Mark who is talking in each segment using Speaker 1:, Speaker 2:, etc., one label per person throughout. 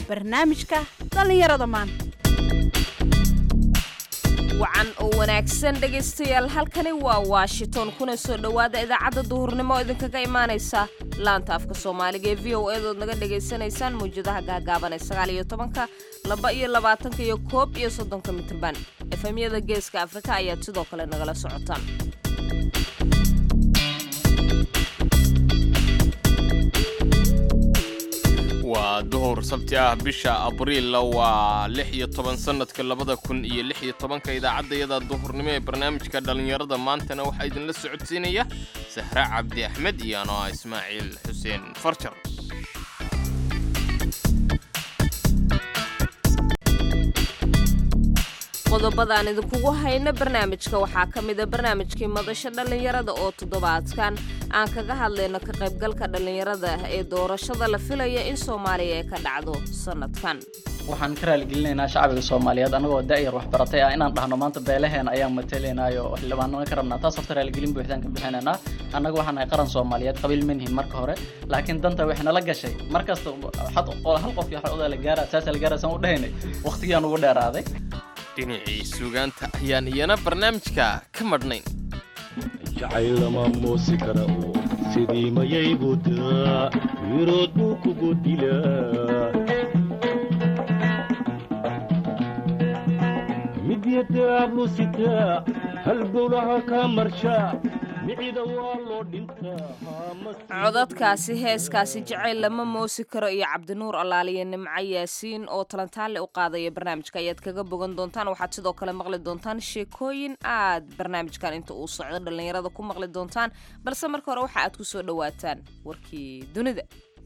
Speaker 1: barnaamijka dhallinyarada maanta
Speaker 2: wacan oo wanaagsan dhegaystayaal halkani waa washington kuna soo dhowaada idaacadda duhurnimo oo idinkaga imaanaysa laanta afka soomaaliga ee v o edood naga dhegaysanaysaan mawjadaha gaagaaban ee sagaal iyo tobanka laba iyo labaatanka iyo koob iyo soddonka mitirban efemyada geeska afrika ayaad sidoo kale nagala socotaan
Speaker 3: waa duhur sabti ah bisha abriil waa lix iyo toban sanadka labada kun iyo lix iyo tobanka idaacaddayada duhurnimo ee barnaamijka dhallinyarada maantana waxaa idinla socodsiinaya sahre cabdi axmed iyo ano ah ismaaciil xuseen farjar
Speaker 2: qodobadaan idinkugu hayna barnaamijka waxaa ka mida barnaamijkii madasha dhallinyarada oo toddobaadkan aan kaga hadlayno ka qaybgalka dhallinyarada ee doorashada la filaya in soomaaliya ay ka dhacdo sanadkan
Speaker 4: waxaan ka raaligelinaynaa shacbiga soomaaliyeed annagoo da'yar waxbaratay ah inaan dhahno maanta beelaheena ayaan matalaynaayo xildhibaanana ka rabnaa taas horta raaligelin buuxdaan ka bixinaynaa annaga waxaan nahay qaran soomaaliyeed qabiil manhin marka hore laakiin danta waxay nala gashay markasta waxaad hal qof iyo waxoda la gaara saasa la gaara saan u dhahaynay waqtigiyaan ugu dheeraaday
Speaker 3: dhinacii suugaanta ayaan iyana barnaamijka ka madhnayn
Speaker 5: jacayl lama moosi kara oo sidii mayay budaa wirood buu kugu dilaa midyadaablu sitaa halbowlaha kaa marshaa micida waa loo dhintaa
Speaker 2: codadkaasi heeskaasi jacayl lama moosi karo iyo cabdinuur allaaliyo nimco yaasiin oo talantaanle u qaadaya barnaamijka ayaad kaga bogan doontaan waxaad sidoo kale maqli doontaan sheekooyin aad barnaamijkan inta uu socdo dhallinyarada ku maqli doontaan balse marka hore waxa aad ku soo dhowaataan warkii dunida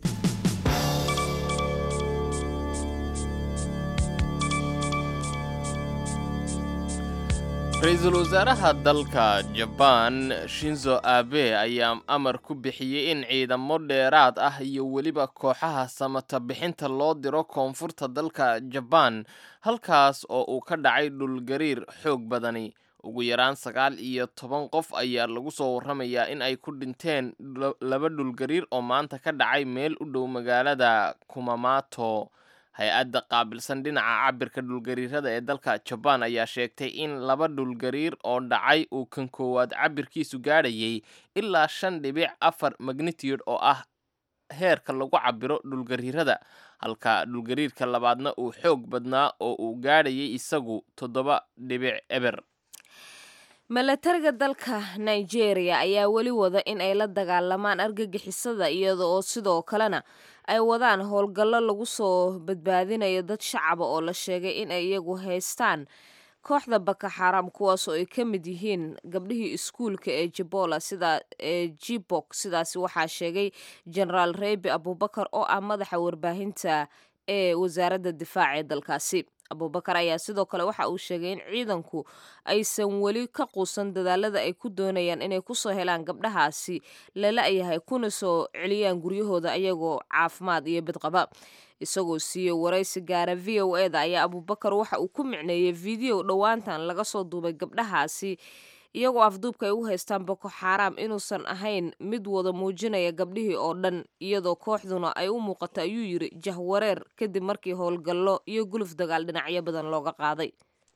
Speaker 3: ra-iisul wasaaraha dalka jabaan shinzo abe ayaa amar ku bixiyey in ciidamo dheeraad ah iyo weliba kooxaha samata bixinta loo diro koonfurta dalka jabaan halkaas oo uu ka dhacay dhulgariir xoog badani ugu yaraan sagaal iyo toban qof ayaa lagu soo warramayaa in ay ku dhinteen laba dhulgariir oo maanta ka dhacay meel u dhow magaalada kumamato hay-adda qaabilsan dhinaca cabirka dhulgariirada ee dalka jabaan ayaa sheegtay in laba dhulgariir oo dhacay uu kan koowaad cabirkiisu gaadhayay ilaa shan dhibic afar magnitude oo ah heerka lagu cabiro dhulgariirada halka dhulgariirka labaadna uu xoog badnaa oo uu gaadhayay isagu toddoba dhibic eber
Speaker 2: milatariga dalka nigeria ayaa weli wada in ay la dagaalamaan argagixisada iyada oo sidoo kalena ay wadaan howlgallo lagu soo badbaadinayo dad shacaba oo la sheegay in ay iyagu haystaan kooxda baka xaram kuwaasoo ay ka mid yihiin gabdhihii iskuulka ee jibola sida ee jibok sidaasi waxaa sheegay genaraal reybi abubakar oo ah madaxa warbaahinta ee wasaaradda difaaca ee dalkaasi abubakar ayaa sidoo kale waxa uu sheegay in ciidanku aysan weli ka quusan dadaalada ay ku doonayaan inay kusoo helaan gabdhahaasi lala-yahay kuna soo celiyaan guryahooda ayagoo caafimaad iyo bidqaba isagoo siiyey waraysi gaara v o e da ayaa abubakar waxa uu ku micneeyey video dhowaantan laga soo duubay gabdhahaasi iyagoo afduubka ay u haystaan boko xaaraam inuusan ahayn mid wada muujinaya gabdhihii oo dhan iyadoo kooxduna ay u muuqato ayuu yidhi jahwareer kadib markii howlgallo iyo guluf dagaal dhinacyo badan looga qaaday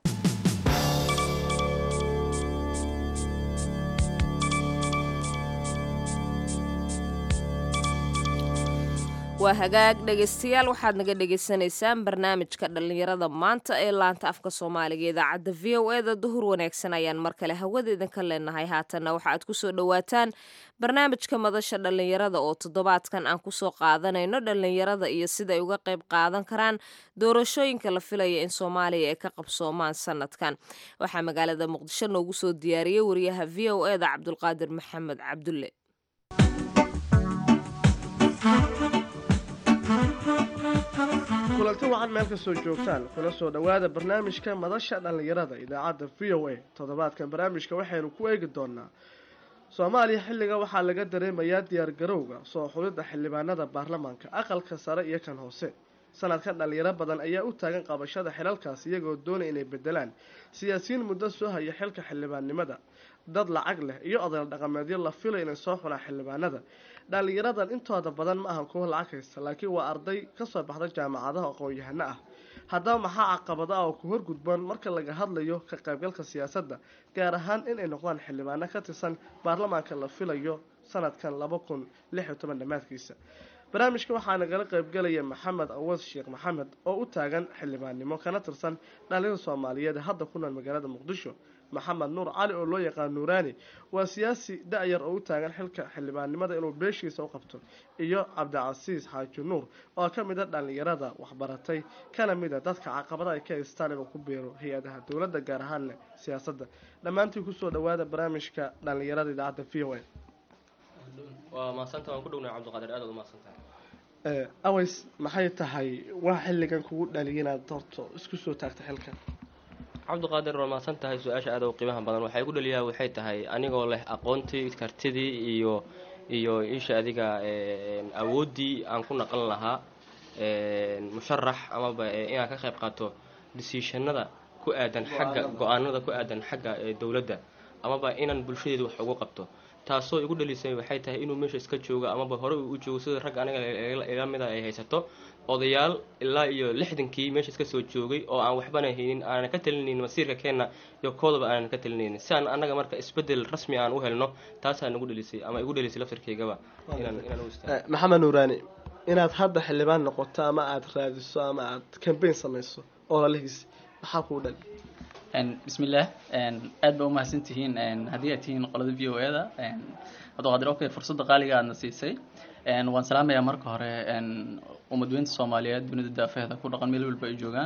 Speaker 2: waa hagaag dhegaystayaal waxaad naga dhegaysanaysaan barnaamijka dhallinyarada maanta ee laanta afka soomaaliga idaacadda v o e da duhur wanaagsan ayaan mar kale hawada idinka leenahay haatanna waxa aad kusoo dhowaataan barnaamijka madasha dhallinyarada oo toddobaadkan aan kusoo qaadanayno dhallinyarada iyo siday uga qayb qaadan karaan doorashooyinka la filaya in soomaaliya ay ka qabsoomaan sanadkan waxaa magaalada muqdisho noogu soo diyaariyey wariyaha v o e da cabdulqaadir maxamed cabdulle
Speaker 6: kulanti wacan meel kastoo joogtaan kuna soo dhowaada barnaamijka madasha dhallinyarada idaacadda v o a toddobaadkan barnaamijka waxaynu ku eegi doonaa soomaaliya xilliga waxaa laga dareemayaa diyaargarowga soo xulidda xildhibaanada baarlamaanka aqalka sare iyo kan hoose sanadkan dhalinyaro badan ayaa u taagan qabashada xilalkaas iyagoo doonaya inay bedelaan siyaasiyiin muddo soo haya xilka xildhibaannimada dad lacag leh iyo odayaal dhaqameedyo la filay inay soo xulaan xildhibaanada dhalinyaradan intooda badan ma ahan kuwo lacag haysta laakiin waa arday kasoo baxda jaamacadaha aqoon-yahano ah haddaba maxaa caqabado ah oo ku horgudboon marka laga hadlayo ka qaybgalka siyaasadda gaar ahaan inay noqdaan xildhibaano ka tirsan baarlamaanka la filayo sanadkan laba kun lix iyo toban dhammaadkiisa barnaamijka waxaa nagala qaybgalaya maxamed awas sheekh maxamed oo u taagan xildhibaannimo kana tirsan dhalinyada soomaaliyeed ee hadda ku nool magaalada muqdisho maxamed nuur cali oo loo yaqaan nuuraani waa siyaasi da-yar oo u taagan xilka xildhibaannimada inuu beeshiisa u qabto iyo cabdicasiis xaaji nuur oo ka mid a dhallinyarada waxbaratay kana mid a dadka caqabada ay ka haystaan inuu ku beero hay-adaha dowladda gaar ahaanle siyaasadda dhammaantii kusoo dhawaada barnaamijka dhallinyarada idaacadda v o a
Speaker 7: waa mahadsanta waan ku dhownahay cabdiqaadir aad aad u mahadsantahay
Speaker 6: aways maxay tahay waa xilligan kugu dhaliya inaad horto isku soo taagta xilkan
Speaker 7: cabdiqaadir waa mahadsan tahay su-aasha aad u qiimaha badan waxay ku dhaliyaa waxay tahay anigoo leh aqoontii kartidii iyo iyo isha adiga awooddii aan ku naqan lahaa musharax amaba inaan ka qayb qaato desiishanada ku aadan xagga go-aanada ku aadan xagga dowladda amaba inaan bulshadeedu wax ugu qabto taasoo igu dhalisay waxay tahay inuu meesha iska joogo amaba hore uu u joogo sida rag aniga ila mida ay haysato odayaal ilaa iyo lixdankii meesha iska soo joogay oo aan waxbana haynin aanan ka talinaynin masiirka keenna iyo koodaba aanan ka talinaynin si aan annaga marka isbedel rasmi aan u helno taasaa nagu dhalisay ama igu dhalisay laftarkeygaba inaan inaan u istaago
Speaker 6: maxamed nuuraani inaad hadda xildhibaan noqoto ama aada raadiso ama aad cambaign samayso oo lalihiis maxaa kuu dhali
Speaker 4: bismillaah aad ba umahadsan tihiin haddii aad tihiin qolada v o e da cabdiqaadir okay fursadda qaaliga aadna siisay waan salaamayaa marka hore umadweynta soomaaliyeed dunida daafeeda ku dhaqan meel walba ay joogaan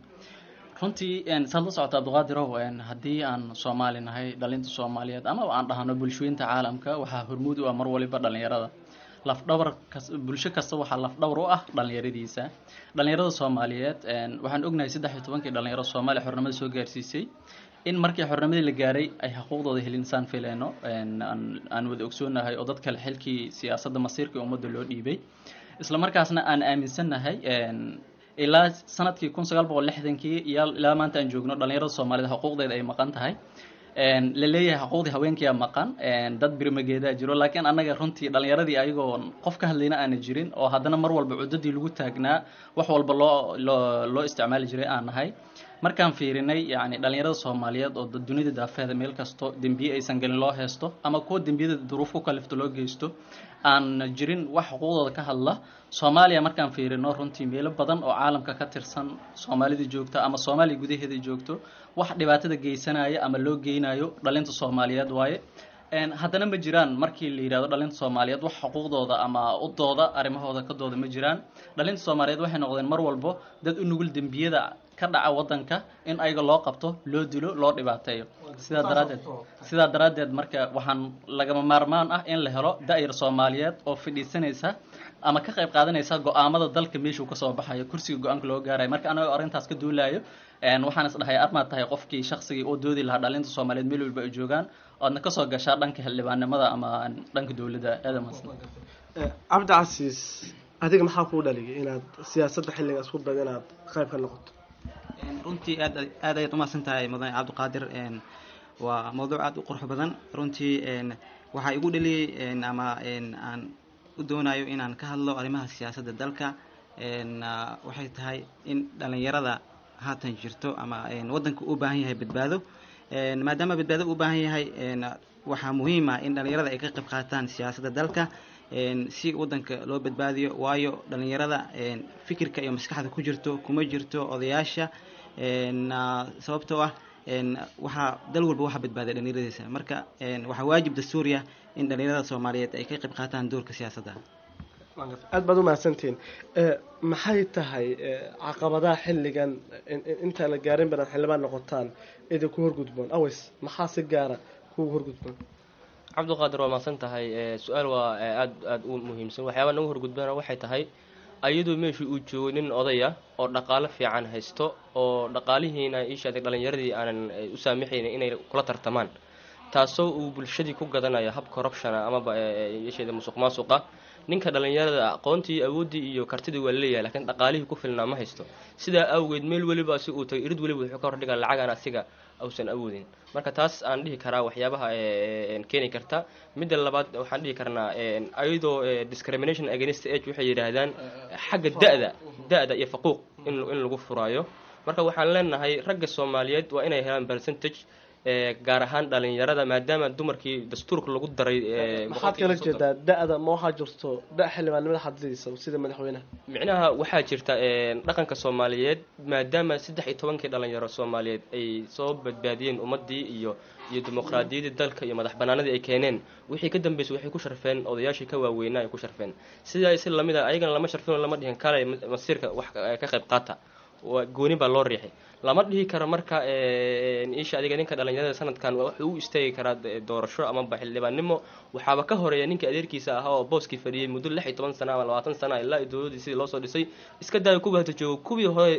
Speaker 4: runtii saad la socota cabdiqaadirow haddii aan soomaali nahay dhalinta soomaaliyeed ama aan dhahno bulshooyinta caalamka waxaa hormuud u ah mar waliba dhalinyarada lafdhabar kas bulsho kasta waxaa lafdhabar u ah dhalinyaradiisa dhalinyarada soomaaliyeed waxaan ognahay saddex iyo tobankii dhalinyaro soomaaliya xornimada soo gaarsiisay in markii xornimadii la gaaray ay xuquuqdooda helin saan fileyno aan wada ogsoonahay oo dad kale xilkii siyaasadda masiirka ummadda loo dhiibay isla markaasna aan aaminsannahay ilaa sanadkii kun sagaal boqol lixdankii iyo ilaa maanta aan joogno dhalinyarada soomaaliyed xuquuqdeeda ay maqan tahay la leeyahay xuquuqdii haweenkiia maqan dad birmageedaa jiro laakiin annaga runtii dhalinyaradii ayagoo qof ka hadlayna aana jirin oo haddana mar walba cuddadii lagu taagnaa wax walba loo loo loo isticmaali jiray aan nahay markaan fiirinay yacni dhalinyarada soomaaliyeed oo dunida daafeeda meel kasto dembiye aysan gelin loo heesto ama kuwa dembiyada duruuf ku kalifto loo geysto aan jirin wax xuquuqdooda ka hadla soomaaliya markaan fiirino runtii meelo badan oo caalamka ka tirsan soomaalida joogta ama soomaaliya gudaheeda joogto wax dhibaatada geysanaya ama loo geynayo dhalinta soomaaliyeed waaye haddana ma jiraan markii la yidhahdo dhalinta soomaaliyeed wax xuquuqdooda ama udooda arrimahooda ka dooda ma jiraan dhalinta soomaaliyeed waxay noqdeen mar walbo dad u nugul dembiyada ka dhaca wadanka in ayaga loo qabto loo dilo loo dhibaateeyo sidaa daraaddeed sidaa daraaddeed marka waxaan lagama maarmaan ah in la helo da-yar soomaaliyeed oo fidhiisanaysa ama ka qayb qaadanaysa go-aamada dalka meeshuu kasoo baxayo kursiga go-aanka loo gaarayo marka anagoo arrintaas ka duulayo waxaan is dhahay armaad tahay qofkii shaqsigii oo doodi lahaa dhalinta soomaaliyeed meel walba ay joogaan oadna kasoo gashaa dhanka xildhibaannimada ama dhanka dowladda aadamaas
Speaker 6: cabdicasiis adiga maxaa kuu dhaliyay inaad siyaasadda xilliga isku daydo inaad qayb ka noqoto
Speaker 8: runtii aad aad ayaad umahadsan tahay mudane cabdiqaadir waa mawduuc aada u qurux badan runtii waxaa igu dhaliyey ama aan u doonayo inaan ka hadlo arrimaha siyaasadda dalka waxay tahay in dhalinyarada haatan jirto ama waddanka u baahan yahay badbaado maadaama badbaado u baahan yahay waxaa muhiim ah in dhalinyarada ay ka qayb qaataan siyaasadda dalka si waddanka loo badbaadiyo waayo dhalinyarada fikirka iyo maskaxda ku jirto kuma jirto odayaasha sababtoo ah waxaa dal walba waxaa badbaadiya dhalinyaradiisa marka waxaa waajib dastuuriya in dhalinyarada soomaaliyeed ay ka qayb qaataan doorka siyaasadda
Speaker 6: aad baad umahadsantihiin maxay tahay caqabadaha xilligan intaan la gaarin badan xildhibaan noqotaan idinku horgudboon aways maxaa si gaara kugu horgudboon
Speaker 7: cabdiqaadir waa mahadsan tahay su-aal waa aad aada u muhiimsan waxyaabaa nagu horgudbana waxay tahay ayadoo meeshii uu joogo nin odaya oo dhaqaalo fiican haysto oo dhaqaalihiina ishaada dhalinyaradii aanan u saamaxaynin inay kula tartamaan taasoo uu bulshadii ku gadanayo hab corruptiona amaba yasheeda musuq maasuqa ninka dhalinyarada aqoontii awooddii iyo kartidii waa leeyahay lakiin dhaqaalihii ku filnaa ma haysto sidaa awgeed meel weliba si uu tagay irid weliba wuxuu ka hordhigaa lacagaan asiga ausan awoodin marka taas aan dhihi karaa waxyaabaha keeni karta midda labaad waxaan dhihi karnaa ayadoo discrimination against age waxay yidhaahdaan xagga da-da da-da iyo faquuq in in lagu furaayo marka waxaan leenahay ragga soomaaliyeed waa inay helaan percentage gaar ahaan dhalinyarada maadaama dumarkii dastuurka lagu daray
Speaker 6: maxaad kala jeedaa da-da ma waxaa jirto da xildhibaannimada xadidaysa sida madaxweynaha
Speaker 7: micnaha waxaa jirta dhaqanka soomaaliyeed maadaama saddex iyo tobankii dhalinyaro soomaaliyeed ay soo badbaadiyeen ummadii iyo iyo dimuqraadiyaddii dalka iyo madax banaanadii ay keeneen wixii ka dambeysay waxay ku sharfeen odayaashii ka waaweynaa ay ku sharfeen sidaa si lamid a ayagana lama sharfin oo lama dhihin kale masiirka wax ka qayb qaata gooni baa loo riixay lama dhihi karo marka isha adiga ninka dhalinyarada sanadkan wuxuu u istaagi karaa doorasho amaba xildhibaannimo waxaaba ka horeeya ninka adeerkiisa ahaa oo booskii fadhiyey muddo lix iyo toban sana ama labaatan sana ilaa dowladdii sidii loosoo dhisay iska daaya kuwa hata joogo kuwii hore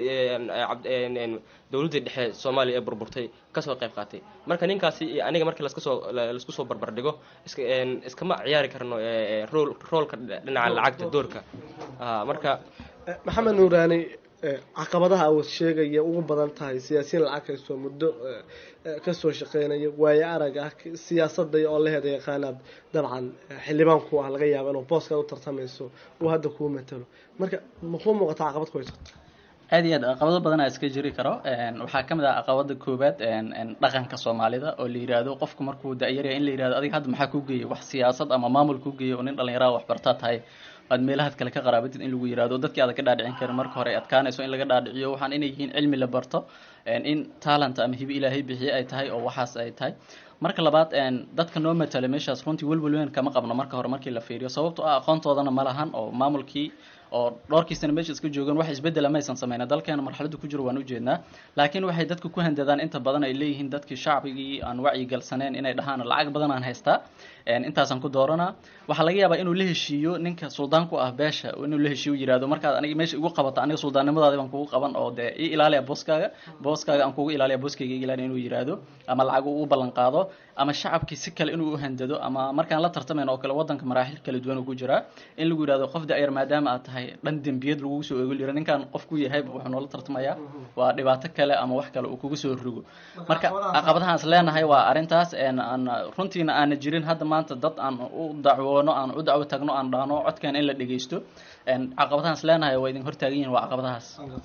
Speaker 7: dowladdii dhexe soomaaliya ee burburtay kasoo qayb qaatay marka ninkaasi aniga markii laskasoo laisku soo barbardhigo iskama ciyaari karno rool roolka dhinaca lacagta doorka marka
Speaker 6: maxamed nuuraani caqabadaha awood sheegaya ugu badan tahay siyaasiyiin lacag haysto muddo kasoo shaqeynaya waayo arag ah siyaasadda oo la heeda yaqaanaad dabcan xildhibaanku ah laga yaaba inuu booskaad u tartamayso uu hadda kuu matalo marka makuu muuqata caqabad ku haysato
Speaker 4: aad iyo aad caqabado badanaa iska jiri karo waxaa ka mid ah caqabada koowaad dhaqanka soomaalida oo la yidhaahdo qofku markuu da-yarya in la yihahdo adiga hadda maxaa kuu geeyay wax siyaasad ama maamul kuu geeyay oo nin dhallinyaraha waxbartaa tahay aad meelahaad kale ka qaraabatid in lagu yihahdo dadkii aada ka dhaadhicin karin marka hore adkaanayso in laga dhaadhiciyo waxaan inay yihiin cilmi la barto in talent ama hibi ilaahay bixiye ay tahay oo waxaas ay tahay marka labaad dadka noo matala meeshaas runtii welwel weyn kama qabno marka hore markii la fiiriyo sababto ah aqoontoodana ma lahan oo maamulkii oo dhowrkiisana meesha iska joogaan wax isbedela maysan sameyna dalkeena marxaladu ku jiro waan ujeednaa laakiin waxay dadka ku handadaan inta badan ay leeyihiin dadkii shacbigii aan wacyigalsaneen inay dhahaan lacag badan aan haystaa intaasaan ku dooranaa waxaa laga yaabaa inuu la heshiiyo ninka suldaanku ah beesha inuu la heshiiyo yihahdo markaad aniga meesha igu qabata aniga suldaannimadaadi baan kugu qaban oo dee i ilaaliya booskaaga booskaaga aan kugu ilaaliya booskayga i ilaaliya inuu yihahdo ama lacag uu u ballan qaado ama shacabkii si kale inuu u handado ama markaan la tartamayn oo kale wadanka maraaxil kala duwan uu ku jiraa in lagu yihahdo qof da-yar maadaama aad tahay dhan dembiyad lagugu soo eego lira ninkaan qof ku yahay wuxuu noola tartamayaa waa dhibaato kale ama wax kale uu kugu soo rogo marka caqabadahaan is leenahay waa arrintaas aan runtiina aana jirin hadda maanta dad aan u dacwoono aan u dacwo tagno aan dhahno codkeena in la dhegeysto caqabadahaan is leenahay waa idin hortaagan yihin waa caqabadahaas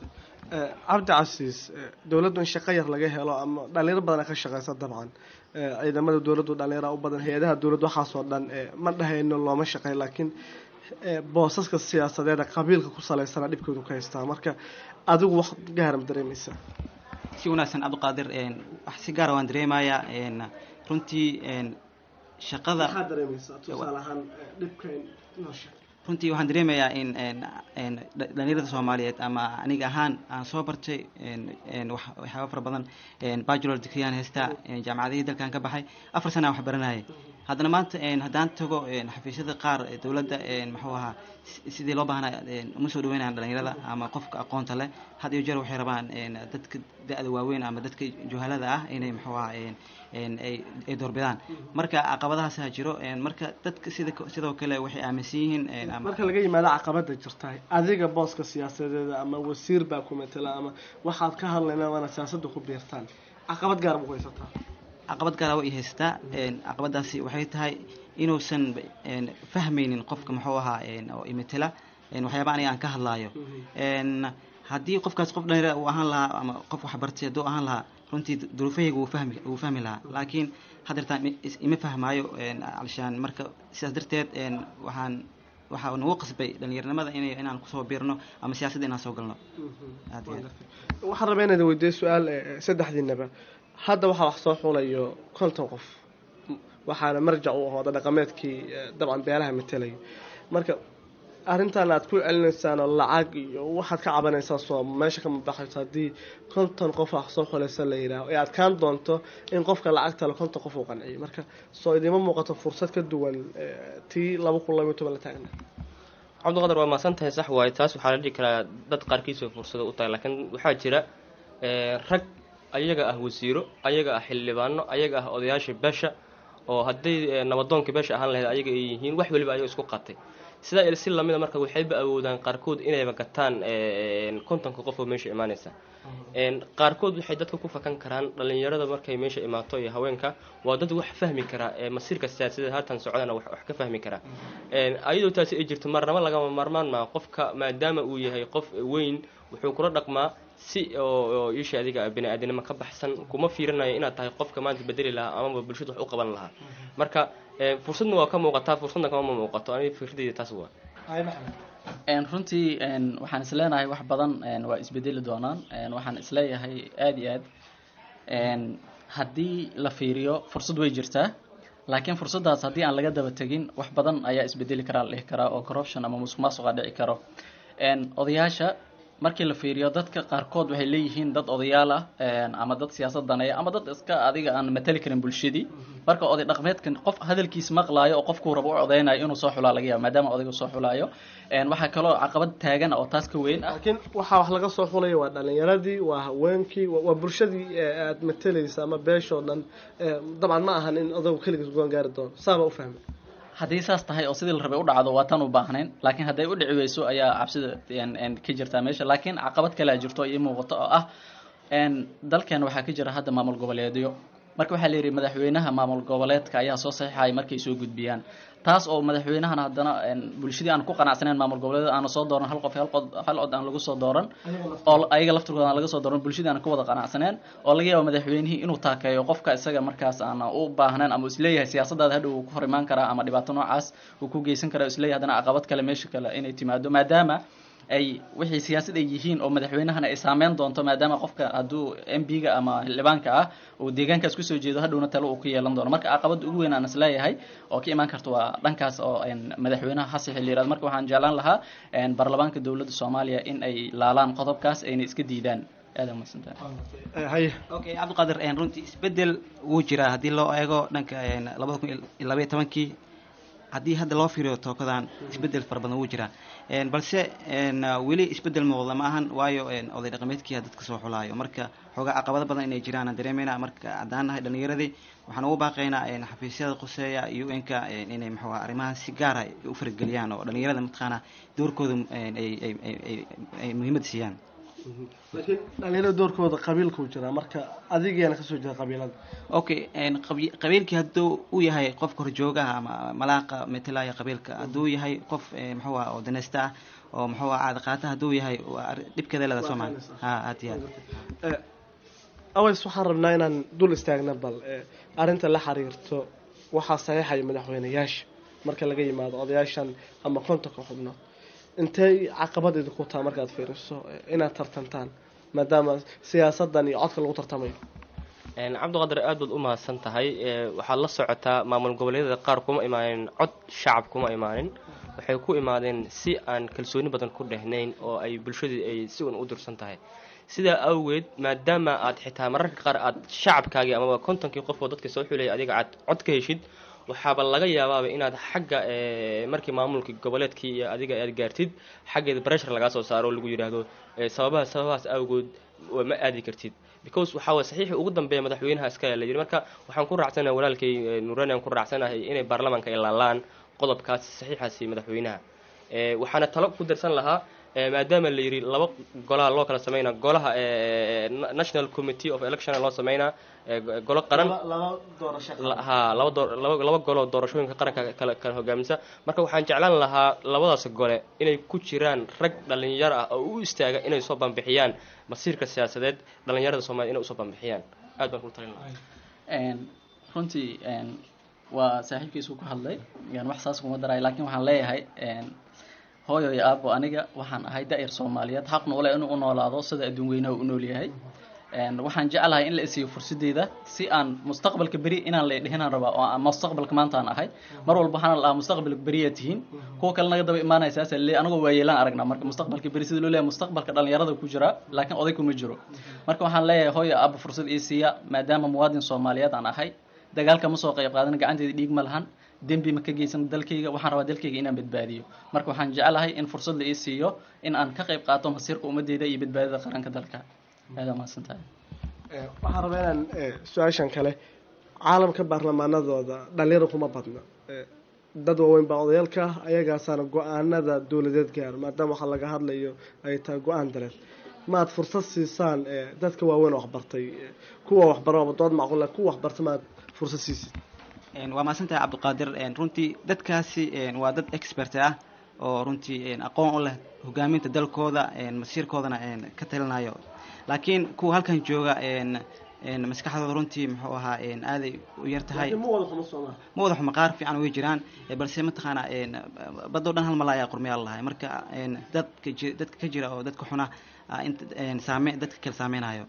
Speaker 6: cabdi casiis dowladdu in shaqo yar laga helo ama dhalinyaro badan ka shaqeysa dabcan ciidamada dowladdu dhalinyara u badan hay-adaha dowladdu waxaasoo dhan ma dhahayno looma shaqeyn laakiin boosaska siyaasadeeda qabiilka ku saleysana dhibkoodu ka haystaa marka adigu wax gaara ma dareemeysaa
Speaker 8: si wanaagsan cabdiqaadir wax si gaara waan dareemayaa runtii shaqada
Speaker 6: maxaad dareemeysaa tusaale ahaan dhibka noo sheeg
Speaker 8: runtii waxaan dareemayaa in dhalinyarada soomaaliyeed ama aniga ahaan aan soo bartay waxyaaba fara badan bachelor degreeyaan haystaa jaamacadihii dalkan ka baxay afar sana wax baranayay haddana maanta haddaan tago xafiisyada qaar dowladda muxuu ahaa sidii loo baahnaa uma soo dhaweynayan dhalinyarada ama qofka aqoonta leh had iyo jeer waxay rabaan dadka da-da waaweyn ama dadka juhalada ah inay muxuu ahaa ay doorbidaan marka caqabadahaasaa jiro marka dadka sida sidoo kale waxay aaminsan yihiin
Speaker 6: marka laga yimaado caqabada jirta adiga booska siyaasadeeda ama wasiir baa ku matela ama waxaad ka hadlayna waana siyaasadda ku biirtaan caqabad gaar ma ku haysataa
Speaker 8: caqabad gaara way haystaa caqabadaasi waxay tahay inuusan fahmaynin qofka muxuu ahaa oo imatela waxyaaba aniga aan ka hadlaayo haddii qofkaas qof dhalinyara uu ahaan lahaa ama qof waxbartay hadduu ahaan lahaa runtii duruufahayga wuu fahmi wuu fahmi lahaa laakiin hadeertaan ima fahmaayo alshaan marka sidaas darteed waxaan waxaa nagu qasbay dhalinyaranimada inay inaan kusoo biirno ama siyaasadda inaan soo galno aad iyo aad
Speaker 6: waxaan rabaa inaad weydiiyo su-aal saddexdiinaba hadda waxaa wax soo xulayo konton qof waxaana marjac u ah wada dhaqameedkii dabcan beelaha matelayo marka arrintan aad ku celinaysaan oo lacag iyo waxaad ka cabanaysaa soo meesha kama baxayso haddii konton qof wax soo xulaysa la yidhaaho ee adkaan doonto in qofka lacagta le konton qof uu qanciyo marka soo idiima muuqato fursad ka duwan tii laba kun labayo toban la taagna
Speaker 7: cabdiqadar waa maasan tahay sax waaye taas waxaa la dhihi karaa dad qaarkiisoo fursado u tahay laakiin waxaa jira rag ayaga ah wasiiro ayaga ah xildhibaano ayaga ah odayaasha beesha oo hadday eh, nabadoonka beesha ahaan lahayd ayaga ay yihiin wax weliba ayaga isku qatay sidaa il si lamida marka waxayba awoodaan qaarkood inayba gataan eh, kontonka qof oo meesha imaanaysa Een, qaarkood waxay dadka ku fakan karaan dhalinyarada markay meesha imaato iyo haweenka waa dad wax fahmi kara ee masiirka siyaasadeed haatan socdana wax wax ka fahmi kara Een, ayadoo taasi ay jirto marnaba lagama maarmaan maa qofka maadaama uu yahay qof weyn wuxuu kula dhaqmaa si oo oo isha adiga bini-aadanimo ka baxsan kuma fiirinayo inaad tahay qofka maanta bedeli lahaa amaba bulshada wax u qaban lahaa marka ee, fursadna waa ka muuqataa fursadna kama muuqato aniga fikradeyda taas waa
Speaker 4: Een, runtii een, waxaan isleenahay wax badan een, waa isbedeli doonaan Een, waxaan isleeyahay aad iyo aad een, haddii la fiiriyo fursad way jirtaa laakiin fursaddaas haddii aan laga daba tegin wax badan ayaa isbedeli karaa la dhihi karaa oo corruption ama musuq maasuqa dhici karo Een, odayaasha markii la fiiriyo dadka qaarkood waxay leeyihiin dad odayaal ah een, ama dad siyaasad daneeya ama dad iska adiga aan matali karin bulshadii marka oday dhaqmeedkan qof hadalkiis maqlaayo oo qofkuu rabo u codeynayo inuu soo xulaa laga yaaba maadaama odaygu soo xulaayo Een, waxaa kaloo caqabad taagan oo taas ka weyn ah
Speaker 6: laakiin waxaa wax laga soo xulaya waa dhalinyaradii waa haweenkii waa waa bulshadii ee aad matalaysa ama beeshoo dhan ee, dabcan ma ahan in odagu keligiis goon gaari doono saaba u fahmay
Speaker 4: haddii saas tahay oo sidii la rabay u dhacdo waa tan u baahnayn laakiin hadday u dhici weyso ayaa cabsida een- een ka jirtaa meesha laakiin caqabad kale a jirto ii muuqato oo ah een, dalkan waxaa ka jira hadda maamul goboleedyo marka waxaa la yidhi madaxweynaha maamul goboleedka ayaa soo saxiixaya markay soo gudbiyaan taas oo madaxweynahana haddana een, bulshadii aan ku qanacsaneyn maamul goboleed aana soo dooran hal qof hal qod hal cod aan lagu soo dooran oo ayaga laftirkooda aan laga soo dooran bulshadii aan ku wada qanacsaneen oo laga yaabo madaxweynihii inuu taakeeyo qofka isaga markaas aan u baahnayn ama uu isleeyahay siyaasadaada hadhow uu ku hor imaan karaa ama dhibaato noocaas uu ku geysan karaa isleeyahay haddana caqabad kale meesha kale inay timaado maadaama ay wixii siyaasad ay yihiin oo madaxweynahana ay saameyn doonto maadaama qofka hadduu m p-ga ama xildhibaanka ah uu deegaankaas kusoo jeedo hadhowna talo uu ku yeelan doono marka caqabada ugu weyn aan isleeyahay oo ka imaan karta waa dhankaas oo een, madaxweynaha hasixi la yirahdo marka waxaan jeclaan lahaa een, baarlamaanka dowladda soomaaliya in ay laalaan qodobkaas ayna iska diidaan aad aa mahadsantahay
Speaker 6: Eh, haye
Speaker 8: okay cabdiqaadir een, runtii isbedel wuu jiraa haddii loo eego dhanka een, labada kun iyo labaiyo tobankii haddii hadda loo fiiriyo tookadan isbedel fara badan wuu jiraa Een, balse een, weli isbedel muuqda ma ahan waayo een, oday dhaqameedkiia dadka soo xulaayo marka xoogaa caqabado badan inay jiraan aan dareemayna marka haddaan nahay dhalinyaradii waxaan ugu baaqaynaa een, xafiisyada quseeya iyo inka inay muxuu ahaa arrimaha si gaara u farageliyaan oo dhalinyarada mataqaana doorkooda een, ay ay ay ay- ay muhiimad siiyaan
Speaker 6: laakiin dhalinyarada doorkooda qabiilkuu jiraa marka adigiyaana kasoo jira qabiilada
Speaker 8: okay een, qabi- qabiilkii hadduu u yahay qofka horjoogaha ama malaaqa metelaya qabiilka hadduu yahay qof eh, muxuu ah oo danaysta ah oo muxuu ah caada qaata hadduu yahay waa arrin- dhibkeeda leeda soo maha ha aad iyo aad
Speaker 6: Eh, aways waxaan rabnaa inaan dul istaagna bal eh, arrinta la xiriirto waxaa saxiixaya madaxweyneyaasha marka laga yimaado odayaashan ama kontonka xubnood intay caqabad idinku taha markaad fiiriso eh, inaad tartantaan maadaama siyaasadan iyo codka lagu tartamayo
Speaker 7: Een, cabdiqaadir aad baad u mahadsan tahay Ee, waxaad la socotaa maamul goboleedyada qaar kuma imaanin cod shacab kuma imaanin waxay ku imaadeen si aan kalsooni badan ku dhehnayn oo ay bulshadii ay si un u dursan tahay sidaa awgeed maadaama aad xitaa mararka qaar aad shacabkaagii amaba kontonkii qof oo dadka soo xulayay adiga aad cod ka heshid waxaaba laga yaabaaba inaad xagga ee, markii maamulka goboleedkii iyo adiga aad gaartid xaggeeda pressure lagaa soo saaro oo lagu yidhaahdo ee, sababaha sababahaas awgood waa ma aadi kartid because waxaa waye saxiixii ugu dambeeya madaxweynaha iskale la yidhi marka waxaan ku raacsanahay walaalkay eh, nuurani aan ku raacsanahay inay baarlamaanka ay laalaan qodobkaas saxiixaasi madaxweynaha Eh, waxaana talo ku darsan lahaa eh, maadaama la yidhi laba golaha loo kala sameynaa golaha eh, na- national committee of election loo sameynaa eh, go- golo qaran
Speaker 6: laba doorasho
Speaker 7: La- haa laba door laba laba goloo doorashooyinka qaranka kala kala hogaamisa marka waxaan jeclaan lahaa labadaas gole inay ku jiraan rag dhalinyaro ah oo u istaaga inay soo banbixiyaan masiirka siyaasadeed dhalinyarada soomaliya inay usoo banbixiyaan aad baan kula talin lahaa
Speaker 4: Een, runtii een, waa saaxiibkiisu ku hadlay yani wax saas kuma daray laakiin waxaan leeyahay een, hooyo iyo aabo aniga waxaan ahay da-yar soomaaliyeed xaqna ule inuu u noolaado sida adduun weynaha u nool yahay Een, waxaan jeclahay in la isiiyo fursadeyda si aan mustaqbalka beri inaan la dhihinaan rabaa oo aan mustaqbalka maanta aan ahay mar walba waxaan lahaa mustaqbalka beriyaa tihiin kuwa kale naga daba imaanaya saasa le anagoo waayeelaan aragnaa marka mustaqbalka beri sida loo leeyahay mustaqbalka dhalinyarada ku jira laakiin oday kuma jiro marka waxaan leeyahay hooyo aaba fursad ii siiya maadaama muwaadin soomaaliyeed aan ahay dagaalka ma soo qayb qaadan gacanteeda dhiig ma lahan dembi ma ka geysan dalkayga waxaan rabaa dalkayga inaan badbaadiyo marka waxaan jeclahay in fursad la ii siiyo in aan ka qayb qaato masiirka ummadeyda iyo badbaadada qaranka dalka aad aa mahadsan tahay
Speaker 6: Eh, waxaan rabaa inaan eh, su-aashan kale caalamka baarlamaanadooda dhalinyaro kuma badna Eh, dad waaweyn baa odayaalka ah ayagaasaana go-aanada dowladeed gaaro maadaama waxaa laga hadlayo ay tahay go-aan dareed maad fursad siisaan eh, dadka waaweyn oo waxbartay eh, kuwa waxbaro dood macquula kuwa waxbarta maad fursad siisid
Speaker 8: Een, waa mahadsantahay cabdiqaadir Een, runtii dadkaasi een, waa dad expert ah oo runtii een, aqoon u leh hogaaminta dalkooda een, masiirkoodana een, ka talinayo laakiin kuwa halkan jooga een, een, maskaxdooda runtii muxuu ahaa een, aaday u yar tahay
Speaker 6: laakiin ma wada xumo soomaa
Speaker 8: ma wada xumo qaar fiican way jiraan eh, balse mataqaana een, badoo dhan hal mala ayaa qormayaal lahay marka een, dadka ji- dadka ka jira oo dadka xuna ah, inta een, saame dadka kale saameynayo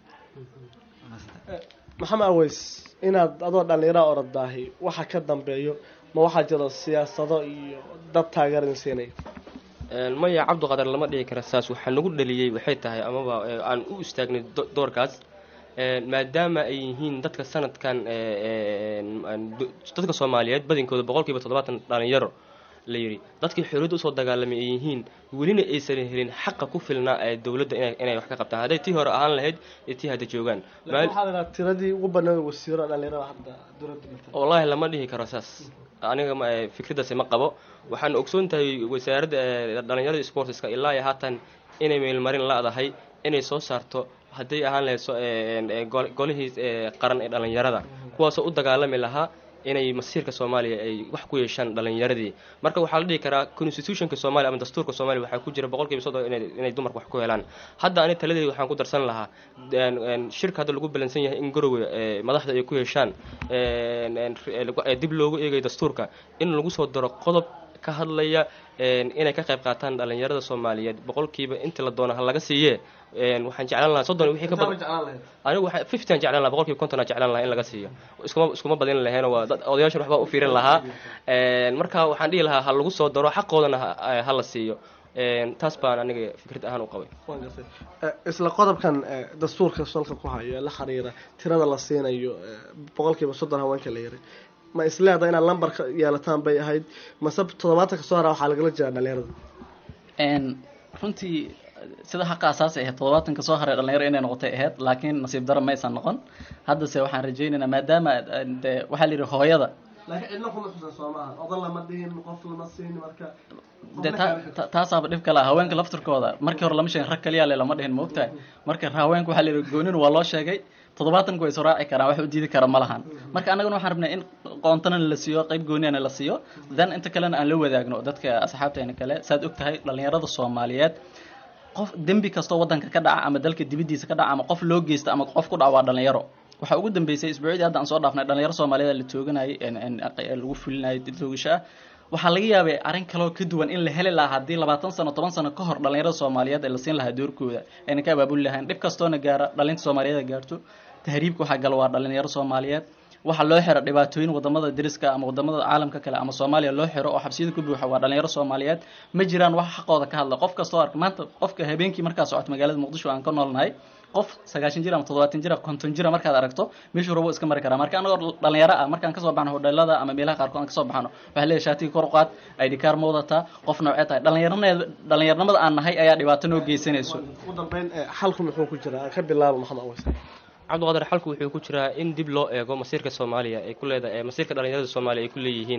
Speaker 8: Waa mahadsantahay.
Speaker 6: maxamed aweys inaad adoo dhallinyara orodaahi waxa ka dambeeyo ma waxaa jiro siyaasado iyo dad taageeran siinaya
Speaker 7: Een, maya cabdiqadar lama dhihi kara saas waxaa nagu dhaliyey waxay tahay amaba ee, aan u istaagnay do- doorkaas Een, maadaama ay yihiin dadka sanadkan ee, een, een, do- dadka soomaaliyeed badinkooda boqolkiiba toddobaatan dhalinyaro la yidhi dadkii xorriyadda usoo dagaalamay ay yihiin welina aysan helin xaqa ku filnaa ee dowladda inay inay wax ka qabtaan hadday tii hore ahaan lahayd iyo tii hadda joogaan
Speaker 6: laakiin
Speaker 7: Maal-
Speaker 6: waxaa la idhaha tiradii ugu badnayd wasiiro dhallinyarada hadda dowladda matal
Speaker 7: wallaahi lama dhihi karo saas aniga ma- eh, fikraddaasi ma qabo waxaan ogsoon tahay wasaaradda eh, dhallinyarada sportska ilaa iyo haatan inay meelmarin la-dahay inay soo saarto hadday ahaan lahayd so- eh, eh, gol- golihii eh, qaran ee dhallinyarada kuwaasoo u dagaalami lahaa inay masiirka soomaaliya ay wax ku yeeshaan dhallinyaradii marka waxaa la dhihi karaa constitutionka soomaaliya ama dastuurka soomaaliya waxaa ku jira boqolkiiba soddon inay inay dumarku wax ku helaan hadda ani taladeeda waxaan ku darsan lahaa een- een shirka hadda lagu balansan yahay in garowe ee, madaxda ay ku yeeshaan een- een ee, lagu- ee, dib loogu eegayo dastuurka in lagu soo daro qodob ka hadlaya een, inay ka qayb qaataan dhallinyarada soomaaliyeed boqolkiiba inta la doono ha laga siiye een, waxaan jeclaan lahaa soddon wixii ka badan anigu waxaa fifty jeclaan lahaa boqolkiiba konton aan jeclaan lahaa in laga siiyo iskuma iskuma badin lahayn waa dad odayaashan waxbaa u fiirin lahaa Een, marka waxaan dhihi lahaa ha lagu soo daro xaqoodana ha ha la siiyo Een, taas baan aniga fikrad ahaan u qabay
Speaker 6: Waan gartay. Eh, isla qodobkan eh, dastuurka salka ku hayo ee la xiriira tirada la siinayo eh, boqolkiiba soddon haweenka la yiri ma isleedahay inaad lambar ka yeelataan bay ahayd mase toddobaatanka soo hara waxaa lagala jeedaa dhallinyarada
Speaker 4: Een, runtii sida xaqa asaasi ahayd toddobaatanka soo haray dhalinyaro inay noqotay ahayd laakiin nasiib daro maysan noqon haddase waxaan rajaynaynaa maadaama eh, dee waxaa la yidhi hooyada
Speaker 6: laakiin cidna kuma xusan soo maaha odan lama dhihin qof lama siin marka
Speaker 4: dee ta- ta- taasaaba dhib kale ah haweenka laftirkooda markii hore lama sheegin rag kaliya le lama dhihin maogtahay marka haweenka waxaa la yidhi goonin waa loo sheegay toddobaatanku way soo raaci karaan wax u diidi kara ma lahan marka annaguna waxaan rabnay in qoontana la siiyo qayb gooniyana la siiyo then inta kalena aan la wadaagno dadka asxaabteena kale saad og tahay dhalinyarada soomaaliyeed qof dembi kastoo wadanka ka dhaca ama dalka dibadiisa ka dhaca ama qof loo geysta ama qof ku dhaca waa dhalinyaro waxaa ugu dambeysay isbuucidii hadda aan soo dhaafnay dhalinyaro soomaaliyeed la tooganayay en- en- ee lagu fulinayay toogasho ah waxaa laga yaabay arrin kaloo ka duwan in la heli lahaa haddii labaatan sano toban sano ka hor dhalinyarada soomaaliyeed ee la siin lahaa doorkooda ayna ka abaabuli lahayn dhib kastoona gaara dhalinta soomaaliyeed ay gaarto tahriibka waxaa gala waa dhalinyaro soomaaliyeed waxaa loo xiro dhibaatooyin wadamada deriska ama wadamada caalamka kale ama soomaaliya loo xiro oo xabsiyada ku buuxa waa dhalinyaro soomaaliyeed ma jiraan wax xaqooda ka hadla qof kastoo arka maanta qofka habeenkii markaa socoto magaalada muqdisho aan ka noolnahay qof sagaashan jir ama toddobaatan jir konton jira markaad aragto meeshuu rabo iska mari karaa marka anagoo dhalinyaro ah markaan kasoo baxno hodheelada ama meelaha qaarkood aan kasoo baxno waxaa leeyahay shaatiga kor u qaad id car ma wadataa qof noocee tahay dhalinyaroneed dhalinyaronimada aan nahay ayaa dhibaato noo geysanayso
Speaker 6: ugu dambeyn eh, xalku muxuu ku jiraa ka bilaabo maxamed aweys
Speaker 7: cabdiqaadir xalku wuxuu ku jiraa in dib loo eego masiirka soomaaliya ay ku leedahay masiirka dhalinyarada soomaaliya ay ku leeyihiin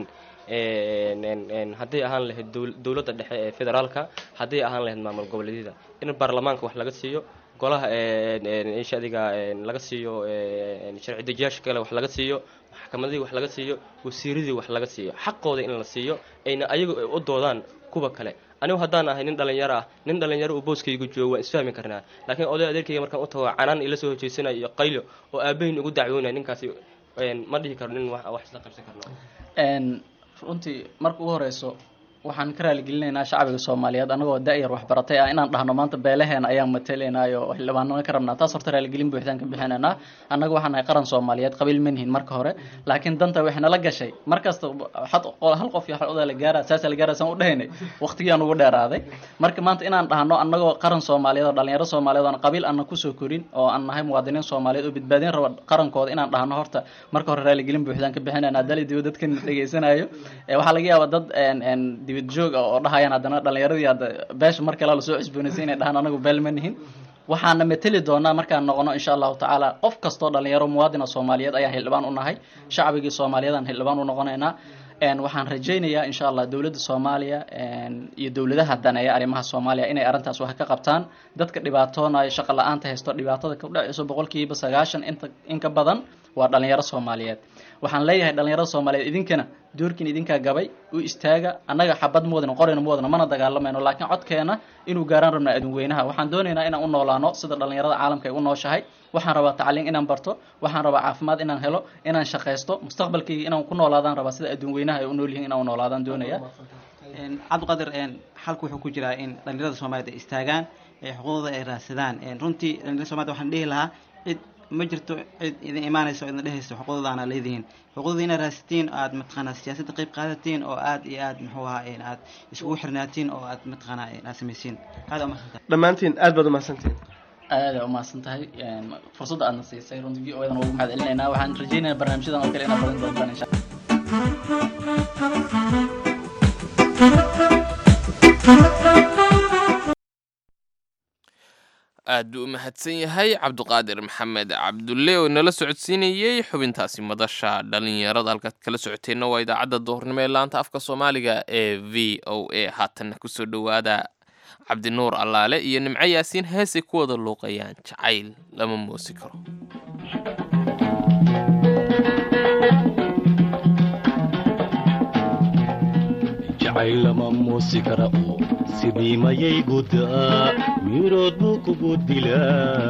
Speaker 7: een, een, een, hadday ahaan lahayd dowl- dowladda dhexe ee federaalka hadday ahaan lahayd maamul goboleedyada in baarlamaanka wax laga siiyo golaha een, een, isha adiga een, laga siiyo een, sharci dejiyaasha kale wax laga siiyo maxkamadihii wax laga siiyo wasiiradii wax laga siiyo xaqooda in la siiyo ayna ayagu ay u doodaan kuwa kale anigu haddaan ahay nin dhalinyaro ah nin dhalinyaro uu booskaygu joogo waan isfahmi karnaa laakiin oday adeerkayga markaan u tago canaan ila soo hojeysanayo iyo qaylo oo aabahin ugu dacwoonaya ninkaasi een, ma dhihi karo nin wax wax isla qabsan karno
Speaker 4: Een, runtii marka ugu horeyso waxaan ka raaligelinaynaa shacbiga soomaaliyeed anagoo da-yar waxbaratay ah inaan dhahno maanta beelaheena ayaan matalaynaayo xildhibaanana ka rabnaa taas horta raaligelin buuxdaan ka bixinaynaa annaga waxaan nahay qaran soomaaliyeed qabiil manihin marka hore laakiin danta waxay nala gashay markasta xad hal qof iyo hal odaa la gaara saasa la gaara saan u dhahaynay waqtigiaan ugu dheeraaday marka maanta inaan dhahno annagoo qaran soomaaliyeed oo dhalinyaro soomaaliyeed oon qabiil aanna kusoo korin oo aan nahay muwaadiniin soomaaliyeed oo badbaadin raba qarankooda inaan dhahno horta marka hore raaligelin buuxdaan ka bixinaynaa dali dibo dadkan dhegeysanayo Eh, waxaa laga yaabaa dad een een dibad joog ah oo dhahayaan haddana dhalinyaradii hadda beesha mar kale lasoo cusboonaysa inay dhahaan anagu beel ma nihin waxaana mateli doonaa markaan noqono insha allahu tacaala qof kastoo dhalinyaro muwaadina soomaaliyeed ayaan xildhibaan u nahay shacbigii soomaaliyeed aan xildhibaan u noqonaynaa Een, waxaan rajaynayaa insha allah dowladda soomaaliya een, iyo dowladaha daneeya arrimaha soomaaliya inay arrintaas wax ka qabtaan dadka dhibaatoonaya shaqo la-aanta haysto dhibaatada ka dhacayso boqolkiiba sagaashan inta in ka badan waa dhalinyaro soomaaliyeed waxaan leeyahay dhalinyarada soomaaliyeed idinkana doorkiin idinkaa gabay u istaaga annaga xabad muwadna qorina muwadna mana dagaalamayno laakiin codkeena inuu gaaraan rabnaa adunweynaha waxaan doonaynaa inaan u noolaano sida dhalinyarada caalamka ay u nooshahay waxaan rabaa tacliin inaan barto waxaan rabaa caafimaad inaan helo inaan shaqaysto mustaqbalkayga inaan ku noolaadaan rabaa sida adunweynaha ay u nool yihiin inaan u noolaadaan doonaya
Speaker 8: Een, cabdiqaadir een, xalku wuxuu ku jiraa in dhalinyarada soomaaliyeed ay istaagaan ee xuquuqdooda ay raadsadaan Een, runtii dhalinyarada soomaaliyed waxaan dhihi lahaa cid ma jirto cid idin imaanaysa oo idin dhehayso xuquuqdoodaana leedihiin xuquuqdooda inaad raadsatiin oo aad mataqaanaa siyaasadda qayb qaadatiin oo aad iyo aad muxuu ahaa een, aad iskugu xirnaatiin oo aad mataqaanaa een, aad samaysiin aad aa umahadsantahay
Speaker 6: dhammaantiin aad baad umahadsantihiin
Speaker 4: aada umahadsan tahay Een, fursadda aadna siisay runtii v o edan ugu mahad celinaynaa waxaan rajaynayaa barnaamijyadan oo kale inaad badan doontaan insha
Speaker 3: aad buu u mahadsan yahay cabduqaadir maxamed cabdulle oo inala socodsiinayey xubintaasi madasha dhalinyarada halkaad kala socoteenna waa idaacadda duhurnimo ee laanta afka soomaaliga ee v o a haatanna kusoo dhowaada cabdinuur allaale iyo nimco yaasiin heesay ku wada luuqayaan jacayl lama moosi karo
Speaker 5: jacayl lama muusi kara oo sidii mayay gudaa mirood buu kugu dilaa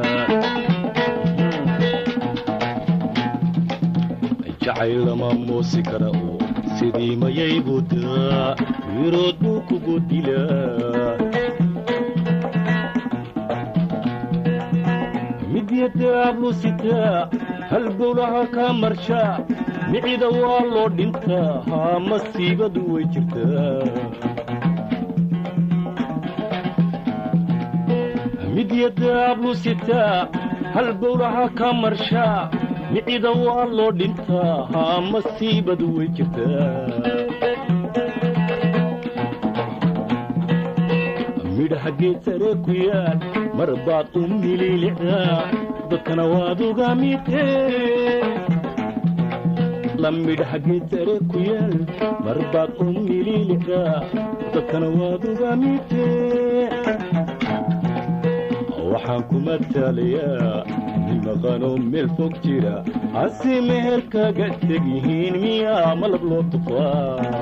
Speaker 5: jacayl lama muusi kara oo sidii mayay gudaa mirood buu kugu dilaa midyadaablu sitaa halbowlaha kaa marshaa micida waa loo dhintaa haa masiibadu way jirtaa midyadaablu sitaa halbowlaha kaa marshaa micida waa loo dhintaa haa masiibadu way jirtaa midhaha geed sare ku yaal mar baad u mililicdaa dadkana waad uga mitee la midhaha geed sare ku yaal mar baad u mililicdaa dadkana waad uga mitee waxaan ku mataalayaa nin maqanoo meel fog jira hase meher kaga teg yihiin miyaa malab loo tufaa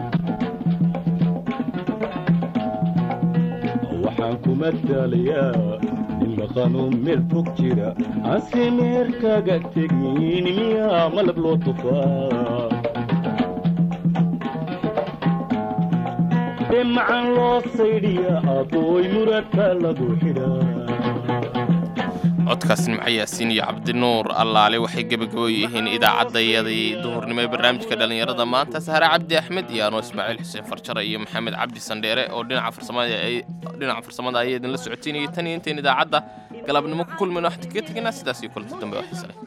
Speaker 5: waxaan ku mataalayaa nin maqanoo meel fog jira hase meher kaga teg yihiin miyaa malab loo tufaa ee macan loo saydhiya adooy muradka lagu xidhaa
Speaker 3: codkaas nimco yaasiin iyo cabdinuur allaale waxay gebagabo yihiin idaacaddayadii duhurnimo ee barnaamijka dhallinyarada maanta sahre cabdi axmed iyo anoo ismaaciil xuseen farjare iyo maxamed cabdi sandheere oo dhinaca farsamada ay dhinaca farsamada ayaa idinla socotiinayay tan iyo intayn idaacadda galabnimo ku kulmayno waxaan kaga tegaynaa sidaas iyo kulanti dambe waxay sale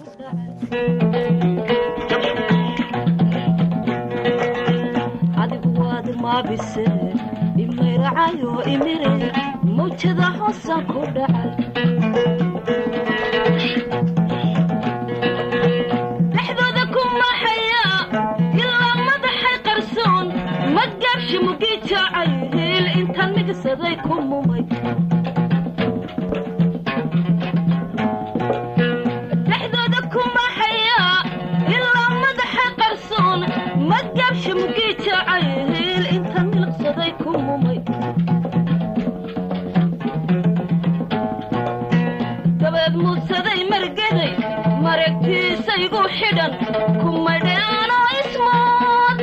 Speaker 9: adigu waad maabise imayracayo imire mawjada hoosan ku dhacay dhexdooda ku maxaya ilaa madaxay qarsoon madgaabshi mugi jacay hiil intaan migsaday ku mumay dhexdooda ku maxaya ilaa madaxay qarsoon madgaabshi mugi jacay hiil intaan miliqsaday ku mumay dabeed muudsaday margaday mareegtiisaygu xidhan kumadheanoo ismood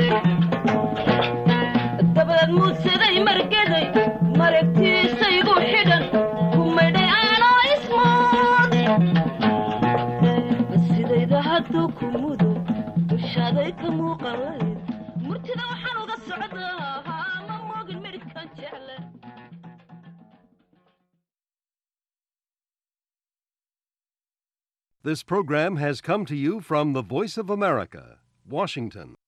Speaker 9: dabeed muudsaday margaday mareegtiisaygu xidhan kumadheanoo ismood sidayda hadduu ku mudo dushaaday ka muuqanayd murtida waxaan uga socdaa ma moogin midhkan jecle
Speaker 10: This program has come to you from the Voice of America, Washington.